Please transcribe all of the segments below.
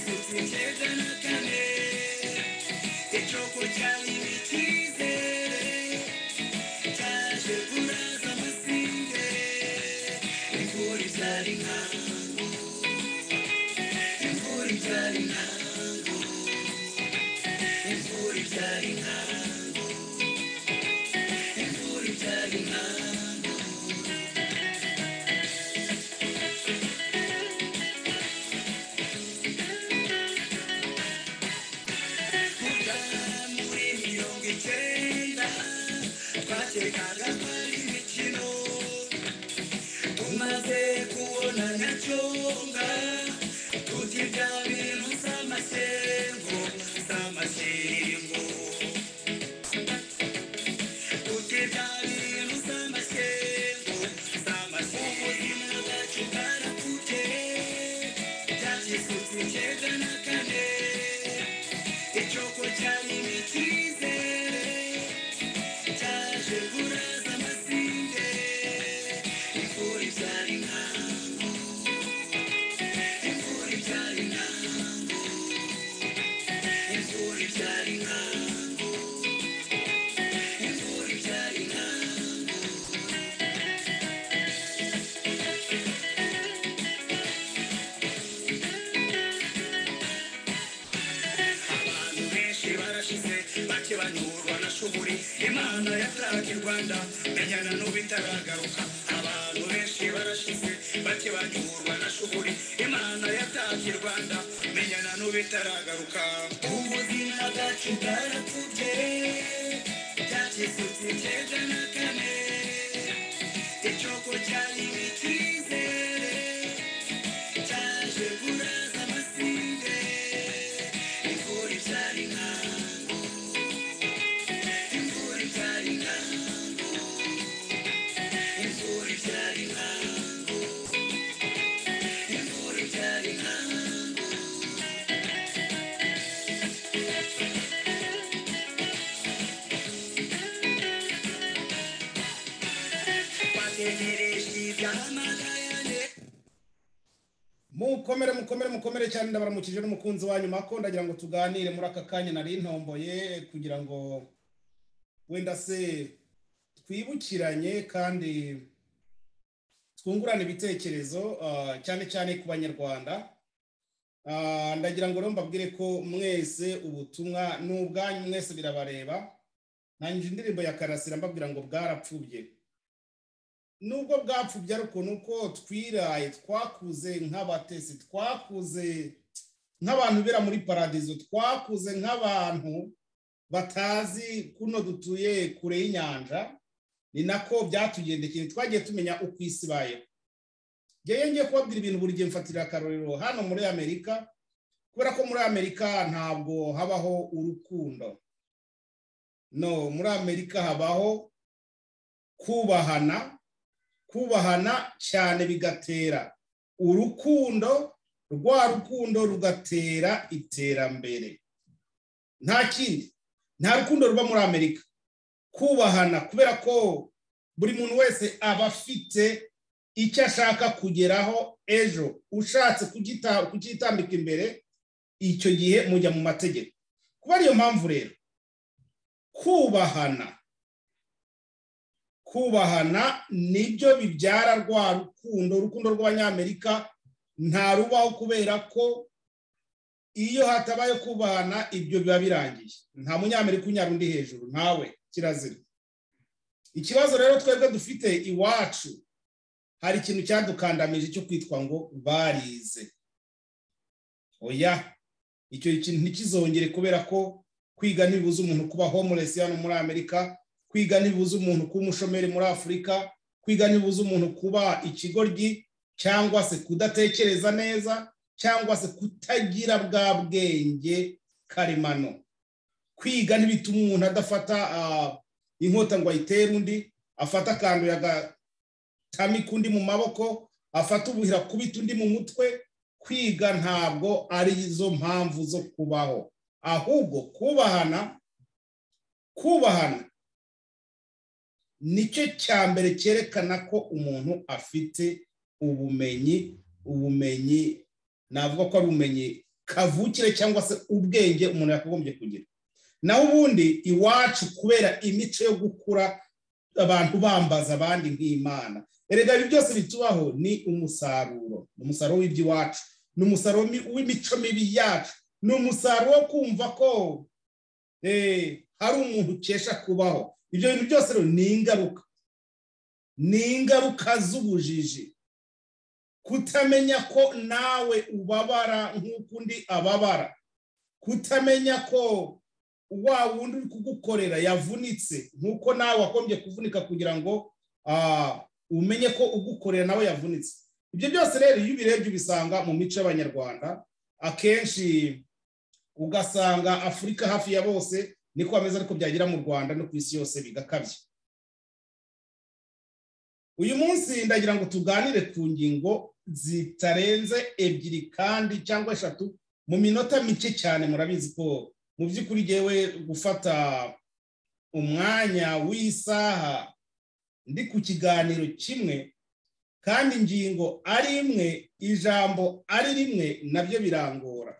Sinezana kane Ecyoko cyari icyizere Cyaje kuraza amasinde Imvura ibyara inkangu Imvura ibyara inkangu Imvura ibyara inkangu Imvura ibyara inkangu Kuva muri mirongo icyenda Twakekaga ko ari imikino tumaze kubona nyacyonga tutirya bintu z'amasengo z'amasengo tutirya bintu z'amasengo z'amasengo ubuzima bwacu bwarapfutse byakisutse icyenda na kane icyoko cyari imitizere cyaje kuraza amasinde imvura ibyara inkangu imvura ibyara inkangu imvura ibyara inkangu imvura ibyara inkangu abantu benshi barashize bake banyurwa na shuburi imana yataka i rwanda menyana n'ubu itaragaruka abantu benshi barashize bake banyurwa na shuburi imana yataka i rwanda menyana n'ubu itaragaruka ubuzima bwacu bwarapfubye byakisutse icyenda na kane icyoko cyari icyizere cyaje kuraza amasinde imvura ibyara inkangu imvura ibyara inkangu imvura ibyara inkangu imvura ibyara inkangu bategereje ibyahamagayane mukomere mukomere mukomere cyane ndabaramukije n'umukunzi wanyu mako ndagira ngo tuganire muri aka kanya nari ntomboye kugira ngo wenda se twibukiranye kandi twungurane ibitekerezo ah, cyane cyane ku banyarwanda Ah, ndagira ngo rero mbabwire ko mwese ubutumwa ni ubwanyu mwese birabareba ntangira indirimbo ya karasira mbabwira ngo bwarapfubye nubwo bwapfubye ariko ni uko twiraye twakuze nk'abatesi twakuze nk'abantu bera muri paradizo twakuze nk'abantu batazi kuno dutuye kure y'inyanja ni nako byatugendekeye twagiye tumenya uko isi ibayeho ngewe ngiye kubabwira ibintu buri gihe mfatira akarorero hano muri amerika kubera ko muri amerika ntabwo habaho urukundo no muri amerika habaho kubahana kubahana cyane bigatera urukundo rwa rukundo rugatera iterambere nta kindi nta rukundo ruba muri amerika kubahana kubera ko buri muntu wese aba afite icyo ashaka kugeraho ejo ushatse kugita- kugitambika imbere icyo gihe mujya mu mategeko kuba ariyo mpamvu rero kubahana kubahana nibyo bibyara rwa rukundo urukundo rw'abanyamerika ntarubaho kubera ko iyo hatabaye kubahana ibyo biba birangiye nta munyamerika unyara undi hejuru ntawe kirazira ikibazo rero twebwe dufite iwacu hari ikintu cyadukandamije cyo kwitwa ngo barize oya icyo kintu ntikizongere kubera ko kwiga ntibibuza umuntu kuba homeless hano muri amerika kwiga ntibibuza umuntu kuba umushomeri muri afurika kwiga ntibibuza umuntu kuba ikigoryi cyangwa se kudatekereza neza cyangwa se kutagira bwa bwenge karemano kwiga ntibituma umuntu adafata ah, inkota ngo ayitere undi afata akantu yagatamika undi mu maboko afata ubuhira akubita undi mu mutwe kwiga ntabwo ari zo mpamvu zo kubaho ahubwo kubahana kubahana nicyo cya mbere cyerekana ko umuntu afite ubumenyi ubumenyi navuga ko ari ubumenyi kavukire cyangwa se ubwenge umuntu yakagombye kugira naho ubundi iwacu kubera imico yo gukura abantu bambaza abandi nk'imana erega ibi byose bitubaho ni umusaruro ni umusaruro w'iby'iwacu ni umusaruro mi- w'imico mibi yacu ni umusaruro wo kumva ko eh, hari umuntu ukesha kubaho ibyo bintu byose rero ni ingaruka ni ingaruka z'ubujiji kutamenya ko nawe ubabara nk'uko undi ababara kutamenya ko wa wundi uri kugukorera yavunitse nk'uko nawe wakombye kuvunika kugira ngo ah, umenye ko ugukorera nawe yavunitse ibyo byose rero iyo ubirebye ubisanga mu mico y'abanyarwanda akenshi ugasanga afurika hafi ya bose niko bameze ariko byagera mu rwanda no ku isi yose bigakabye uyu munsi ndagira ngo tuganire ku ngingo zitarenze ebyiri kandi cyangwa eshatu mu minota mike cyane murabizi ko mu by'ukuri yewe gufata umwanya w'isaha ndi ku kiganiro kimwe kandi ingingo ari imwe ijambo ari rimwe nabyo birangora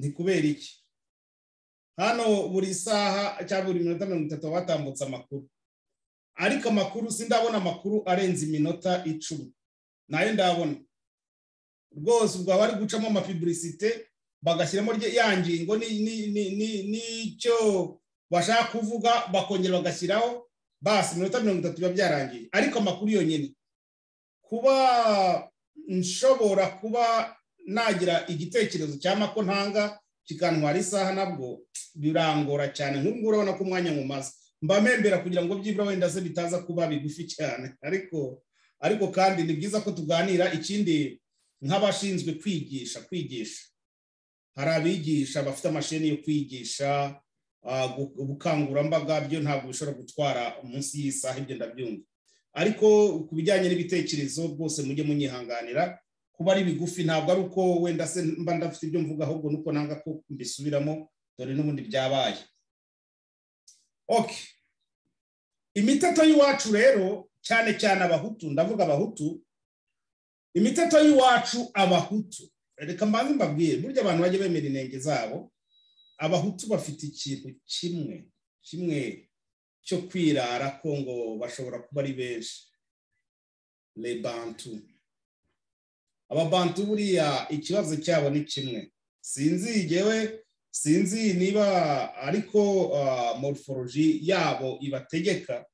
ni kubera iki hano buri saha cyangwa buri minota mirongo itatu baba batambutse amakuru ariko amakuru sindabona amakuru arenze iminota icumi nayo ndabona rwose ubwo bari gucamo amapiburisite bagashyiramo rye- ya ngingo ni- ni- ni- ni- n'icyo bashaka kuvuga bakongera bagashyiraho basi iminota mirongo itatu biba byarangiye ariko amakuru yonyine kuba nshobora kuba nagira igitekerezo cyangwa ko ntanga kikantwara isaha nabwo birangora cyane nk'ubwo urabona ko umwanya nkumaze mbamembera kugira ngo byibura wenda se bitaza kuba bigufi cyane ariko ariko kandi ni byiza ko tuganira ikindi nk'abashinzwe kwigisha kwigisha hari abigisha bafite amashini yo kwigisha ah, gu- ubukangurambaga byo ntabwo bishobora gutwara munsi y'isaha ibyo ndabyumva ariko ku bijyanye n'ibitekerezo rwose mujye munyihanganira kuba ari bigufi ntabwo ari uko wenda se mba ndafite ibyo mvuga ahubwo nuko nanga ko mbisubiramo dore n'ubundi byabaye okay imiteto y'iwacu rero cyane cyane abahutu ndavuga abahutu imiteto y'iwacu abahutu reka mbanze mbabwire burya abantu bajya bemera inenge zabo abahutu bafite ikintu kimwe kimwe cyo kwirara ko ngo bashobora kuba ari benshi lebantu ababantu buriya ikibazo cyabo ni kimwe sinzi igewe sinzi niba ariko ah, morphology yabo ibategeka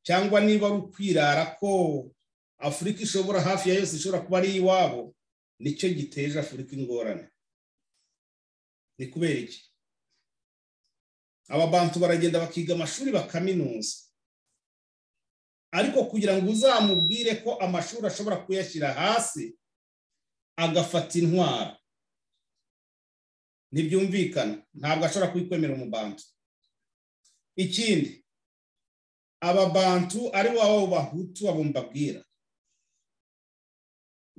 cyangwa niba ari ukwirara ko afurika ishobora hafi ya yose ishobora kuba ari iwabo nicyo giteje afurika ingorane ni kubera iki aba bantu baragenda bakiga amashuri bakaminuza ariko kugira ngo uzamubwire ko amashuri ashobora kuyashyira hasi agafata intwaro ntibyumvikana ntabwo ashobora kubikwemera umubantu ikindi ababantu ari wabo bahutu abo mbabwira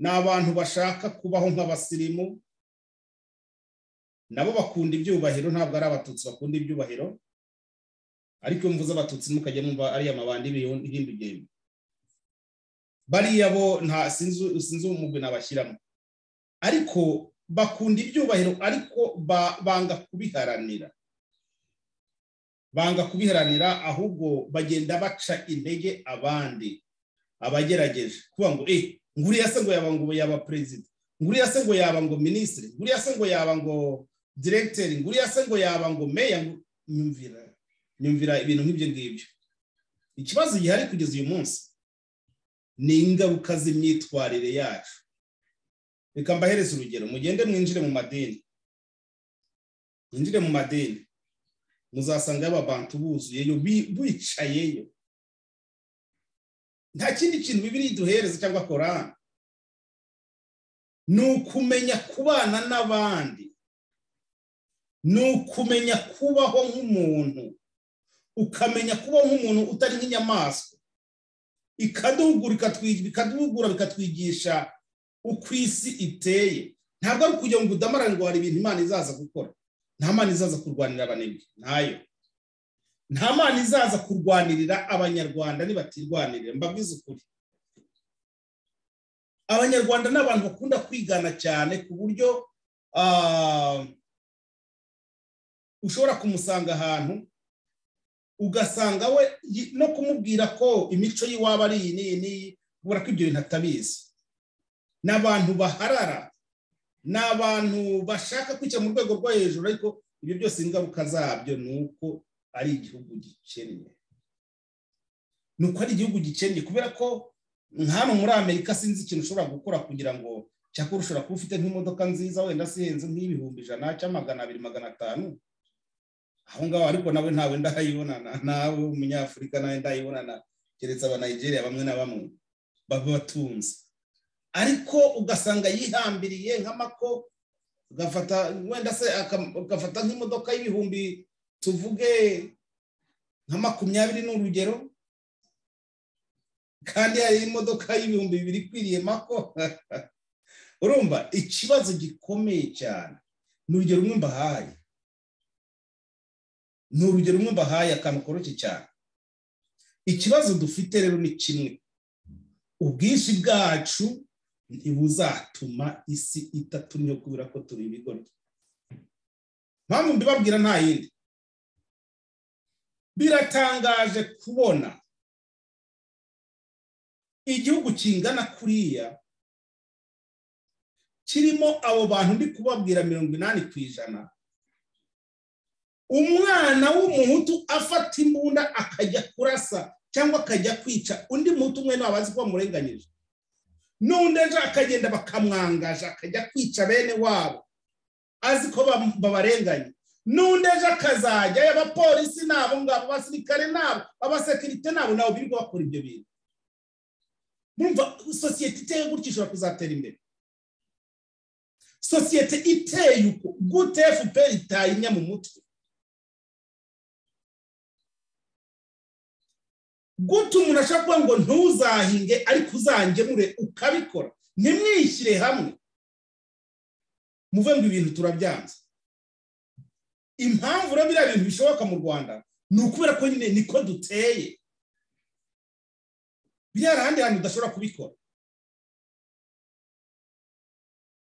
ni abantu bashaka kubaho nk'abasirimu nabo bakunda ibyubahiro ntabwo ari abatutsi bakunda ibyubahiro ariko iyo mvuze abatutsi mukajya mwumva ari amabandi y'ibihimbi bariya bo nta sinzi sinzi umugwi nabashyiramo ariko bakunda ibyubahiro ariko ba- banga kubiharanira banga kubiharanira ahubwo bagenda baca intege abandi abagerageje kuba ngo eh nguriya se ngo yaba ngo yaba perezida nguriya se ngo yaba ngo minisitiri nguriya se ngo yaba ngo diregiteri nguriya se ngo yaba ngo meya ngo- nyumvira nyumvira ibintu nk'ibyo ngibyo ikibazo gihari kugeza uyu munsi ni ingaruka z'imyitwarire yacu reka mbahereze urugero mugende mwinjire mu madini mwinjire mu madini muzasanga y'ababantu buzuyeyo bi- bicayeyo nta kindi kintu bibiri iduhereza cyangwa korani ni ukumenya kubana n'abandi ni ukumenya kubaho nk'umuntu ukamenya kubaho nk'umuntu utari nk'inyamaswa ikaduhugura ikatwi- bikaduhugura bikatwigisha uko isi iteye ntabwo ari ukugira ngo udamarane ngo hari ibintu imana izaza gukora nta mana izaza kurwanira abanebwe ntayo nta mana izaza kurwanirira abanyarwanda nibatirwanirira mbabwize ukuri abanyarwanda ni abantu bakunda kwigana cyane ku buryo ah, ushobora kumusanga ahantu ugasanga we yi- no kumubwira ko imico y'iwabo ari iyi n'iyi n'iyi ubura ko ibyo bintu atabizi ni abantu baharara ni abantu bashaka kwicara mu rwego rwo hejuru ariko ibyo byose ingaruka zabyo ni uko ari igihugu gikennye ni uko ari igihugu gikennye kubera ko nka hano muri amerika sinzi ikintu ushobora gukora kugira ngo cyakora ushobora kuba ufite nk'imodoka nziza wenda sihenze nk'ibihumbi ijana cyangwa magana abiri magana atanu aho ngaho ariko nawe ntawe ndayibonana nawe w'umunyafurika nawe ndayibonana keretse abanayigeria bamwe na bamwe baba batunze ariko ugasanga yihambiriye nk'amako agafata wenda se aka- agafata nk'imodoka y'ibihumbi tuvuge nka makumyabiri ni urugero kandi hari imodoka y'ibihumbi bibiri ikwiriye mako urumva ikibazo gikomeye cyane ni urugero rumwe mbahaye ni urugero rumwe mbahaye akantu koroshye cyane ikibazo dufite rero ni kimwe ubwinshi bwacu ntibuzatuma isi itatumye kubera ko turi ibigoryi mpamvu mbibabwira nta yindi biratangaje kubona igihugu kingana kuriya kirimo abo bantu ndi kubabwira mirongo inani ku ijana umwana w'umuhutu afata imbunda akajya kurasa cyangwa akajya kwica undi muhutu umwe ntawe azi ko bamurenganyije n'undi ejo akagenda bakamwangaje akajya kwica bene wabo azi ko bam- babarenganye n'undi ejo akazajyayo abapolisi nabo ngabo abasirikare nabo abasekirite nabo nabo birirwa bakora ibyo bintu murumva sosiyete iteye gutya ishobora kuzatera imbere sosiyete iteye uko gute fpr itayinya mu mutwe gute umuntu ashobora kuvuga ngo ntuzahinge ariko uzangemure ukabikora ntimwishyire hamwe muve ngo ibintu turabyanze impamvu rero biriya bintu bishoboka mu rwanda ni ukubera ko nyine niko duteye biriya ahandi hantu udashobora kubikora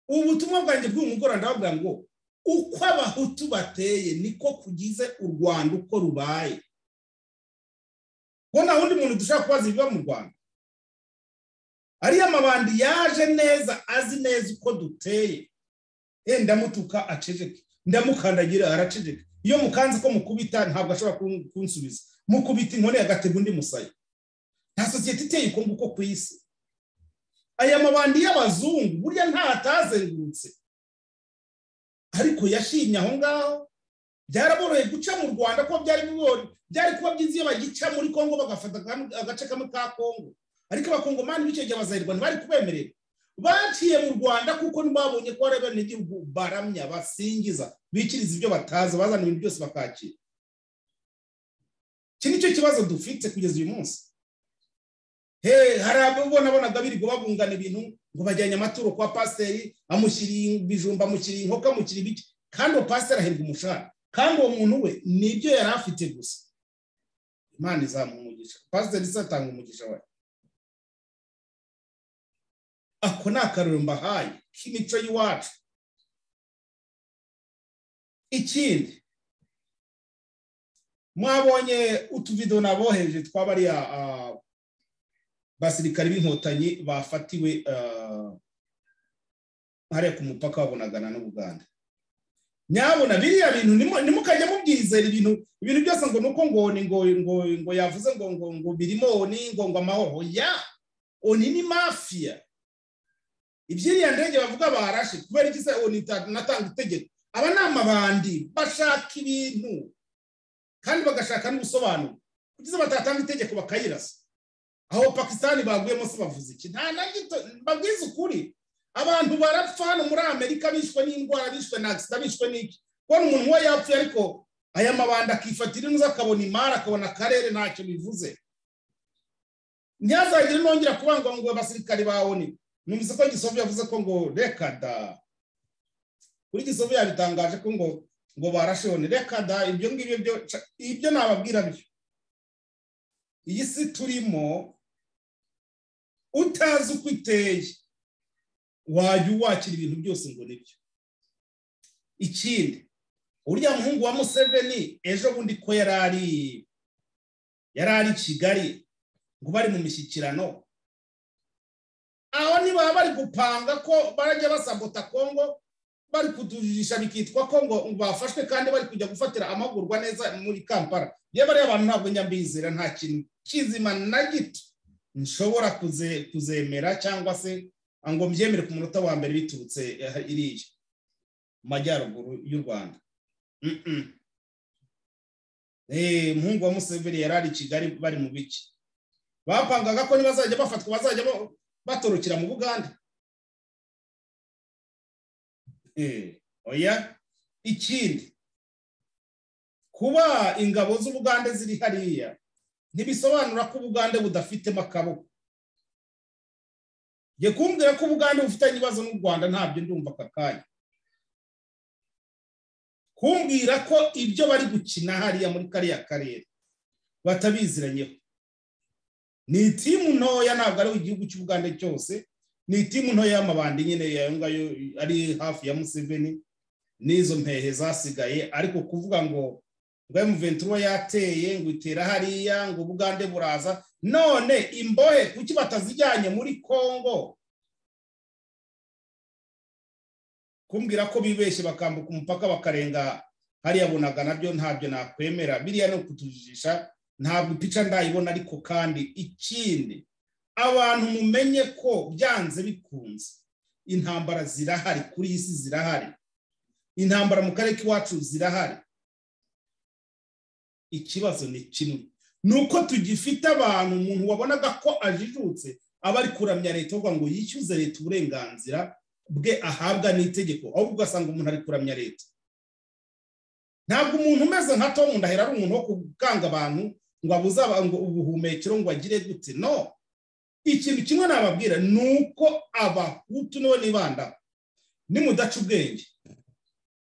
ubutumwa bwanjye bw'umugoroba ndababwira ngo uko abahutu bateye niko kugize u rwanda uko rubaye ko nta wundi muntu dushobora kubaza ibiba mu rwanda ariyo amabandi yaje neza azi neza uko duteye eh ndamutuka aceceke ndamukandagira araceceke iyo mukanze ko mukubita ntabwo ashobora kun- kunsubiza mukubita inkoni agatega undi musaya nta sosiyete iteye uko nguko ku isi aya mabandi y'abazungu burya nta atazengurutse ariko yashimye aho ngaho byaraboroheye guca mu rwanda kuko byari bigori byari kuba byiza iyo bagica muri kongo bagafata akam- agace kamwe ka kongo ariko abakongomani b'icyo gihe abazahirwa ntibari kubemerera baciye mu rwanda kuko ntibabonye ko ari abenegihugu baramya basingiza bikiriza ibyo batazi bazana ibintu byose bakakira iki nicyo kibazo dufite kugeza uyu munsi he hari abo nabonaga birirwa babungana ibintu ngo bajyanye amaturo kwa pasiteri amushyiriye ibijumba amushyiriye inkoko amushyiriye ibiki kandi uwo pasiteri ahembwa umushahara kandi uwo muntu we nibyo yari afite gusa imana izamuha umugisha pasiteri se atanga umugisha we ako ni akaruriro mbahaye k'imico y'iwacu ikindi mwabonye utuvido naboheje tw'abariya ah, basirikari b'inkotanyi bafatiwe ah, hariya ku mupaka babonagana n'ubuganda nyabona biriya bintu nimu- nimukajya mubyizera ibintu ibintu byose ngo nuko ngo ni ngo ngo ngo yavuze ngo ngo ngo birimo oni ngo ngo amahoro ya oni ni mafia iby'iriya ndege bavuga barashe kubera iki se oni ita- natanga itegeko aba ni amabandi bashaka ibintu kandi bagashaka n'ubusobanuro kugeza batatanga itegeko bakayirasa aho pakisitani baguyemo se bavuze iki nta na gito babwize ukuri abantu barapfa hano muri amerika bishwe n'indwara bishwe na agisida bishwe n'iki kubona umuntu we yapfuye ariko aya mabanda akifatira inzu akabona imari akabona akarere ntacyo bivuze ntihazagire nongera kubangwa ngo abasirikari bawoni numvise ko gisovu yavuze ko ngo reka da kuri gisovu yabitangaje ko ngo ngo barashone reka da ibyo ngibyo byo ca- ibyo nababwira byo iyi si turimo utazi uko iteye wajya uwakira ibintu byose ngo nibyo ikindi uriya muhungu wa museveni ejo bundi ko yari ari yari ari i kigali ngo bari mu mishyikirano aho niba bari gupanga ko barajya basabota kongo bari kutujurisha bikitwa ko ngo bafashwe kandi bari kujya gufatira amahugurwa neza muri kampala yewe bariya bantu ntabwo njya mbizera nta kintu kizima na gito nshobora kuze- kuzemera cyangwa se ngo mbyemere ku munota wa mbere biturutse eh, iriya mu majyaruguru y'u rwanda Mm-mm. Eh, muhungu wa museveni yari ari i kigali bari mu biki bapangaga ko nibazajya bafatwa bazajya bo- batorokera mu buganda Eh, oya ikindi kuba ingabo z'ubugande ziri hariya ntibisobanura ko ubugande budafitemo akaboko jye kumbwira ko ubugande bufitanye ibibazo n'u rwanda ntabyo ndumva aka kanya kumbwira ko ibyo bari gukina hariya muri kariya karere batabiziranyeho ni itimu ntoya ntabwo ari igihugu cy'ubugande cyose ni itimu ntoya y'amabandi nyine yayo ngayo ari hafi ya museveni n'izo mpehe zasigaye ariko kuvuga ngo ngo emuventi yateye ngo itera hariya ngo ubugande buraza none imbohe kuki batazijyanye muri kongo kumbwira ko bibeshye bakambuka umupaka bakarenga hariya bunaga nabyo ntabyo nakwemera biriya ni ukutujijisha ntabwo pica ndayibona ariko kandi ikindi abantu mumenye ko byanze bikunze intambara zirahari kuri iyi si zirahari intambara mu karere k'iwacu zirahari ikibazo ni kimwe ni uko tugifite abantu umuntu wabonaga ko ajijutse aba ari kuramya leta avuga ngo yishyuze leta uburenganzira bwe ahabwa n'itegeko ahubwo ugasanga umuntu ari kuramya leta ntabwo umuntu umeze nka tom ndahera ari umuntu wo gukanga abantu ngo abuze aba- ngo ubuhumekero ngo agire gute no ikintu kimwe nababwira ni uko abahutu nibo nibanda nimudaca ubwenge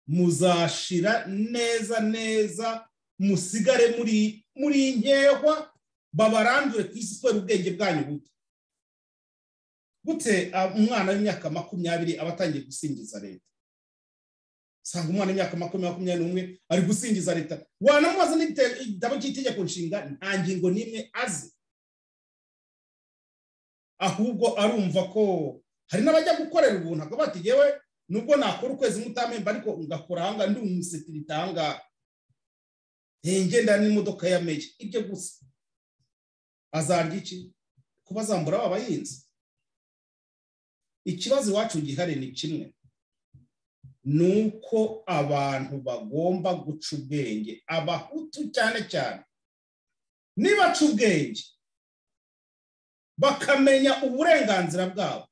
muzashira neza neza musigare muri muri nkehwa babarandure ku isi kubera ubwenge bwanyu buto gute ah, umwana w'imyaka makumyabiri aba atangiye gusingiza leta usanga umwana w'imyaka makumyabiri makumyabiri n'umwe ari gusingiza leta wanamubaza n'igite- igitabo cy'itegeko nshinga nta ngingo n'imwe azi ahubwo arumva ko hari n'abajya gukorera ubuntu akaba ati yewe nubwo nakora ukwezi mutamemba ariko ngakora ahangaha ndi umusetirite ahangaha Eh, ngenda n'imodoka ya meya ibyo gusa azarya iki kuba azambura aba bahinzi ikibazo iwacu gihari ni kimwe ni uko abantu bagomba guca ubwenge abahutu cyane cyane nibaca ubwenge bakamenya uburenganzira bwabo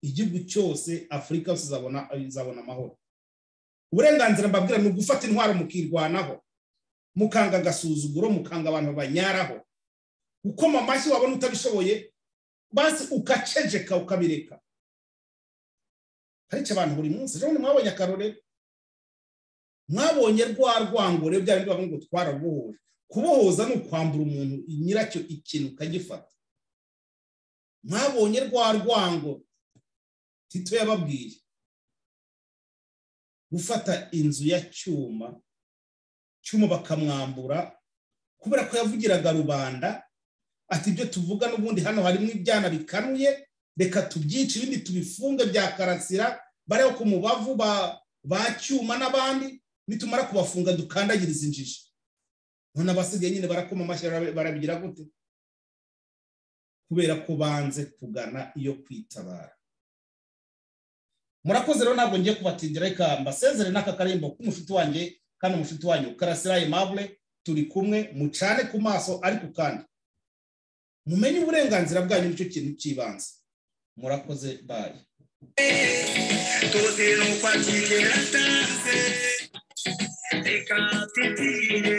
igihugu cyose afurika yose izabona izabona amahoro uburenganzira mbabwira ni ugufata intwaro mukirwanaho mukanga agasuzuguro mukanga abantu banyaraho ukoma amashyi wabona utabishoboye basi ukaceceka ukabireka ariko abantu buri munsi ejo bundi mwabonye akarore mwabonye rwa rwangore bya bindi bavuga ngo twarabohoje kubohoza ni ukwambura umuntu nyiracyo ikintu ukagifata mwabonye rwa rwango tito yababwiye gufata inzu ya cyuma cyuma bakamwambura kubera ko yavugiraga rubanda ati ibyo tuvuga n'ubundi hano harimo ibyana bikanuye reka tubyice ibindi tubifunge bya karasira bareba ku mubavu ba- ba cyuma n'abandi nitumara kubafunga dukandagiriza injiji none abasigaye nyine barakoma amashyi bara- barabigira gute kubera ko banze kugana iyo kwitabara murakoze rero ntabwo ngiye kubatindira reka mbasezere n'aka karembo k'umushuti wanjye kandi umushuti wanyu karasira aimable turi kumwe mucane ku maso ariko kandi mumenye uburenganzira bwanyu nicyo kintu cy'ibanze murakoze bayi tuzi n'uko atigera ataze reka titire